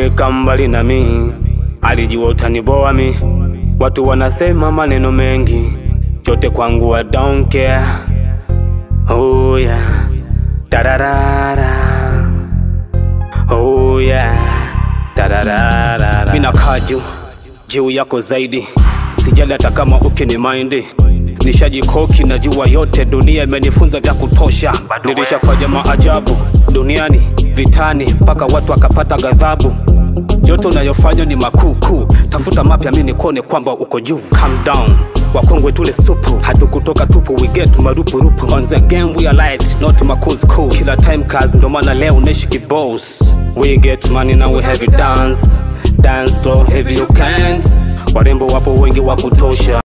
kuniweka mbali na mi, alijua utaniboa mi. Watu wanasema maneno mengi, yote kwangu I don't care. Oh yeah, tararara. Oh yeah, tararara. Mina kaa juu juu yako zaidi, sijali hata kama ukini maindi nishajikoki na jua yote, dunia imenifunza vya kutosha. Nilishafanya maajabu duniani, vitani, mpaka watu wakapata ghadhabu. Yote unayofanya ni makuu, tafuta mapya, mi nikuone kwamba uko juu. Calm down wakongwe tule supu, hatukutoka tupu, we get marupurupu. On the game we are light, not makuskus. Kila time kazi, ndo maana leo naishi kiboss. We get money now we have it dance, dance slow heavy you can't. Warembo wapo wengi wa kutosha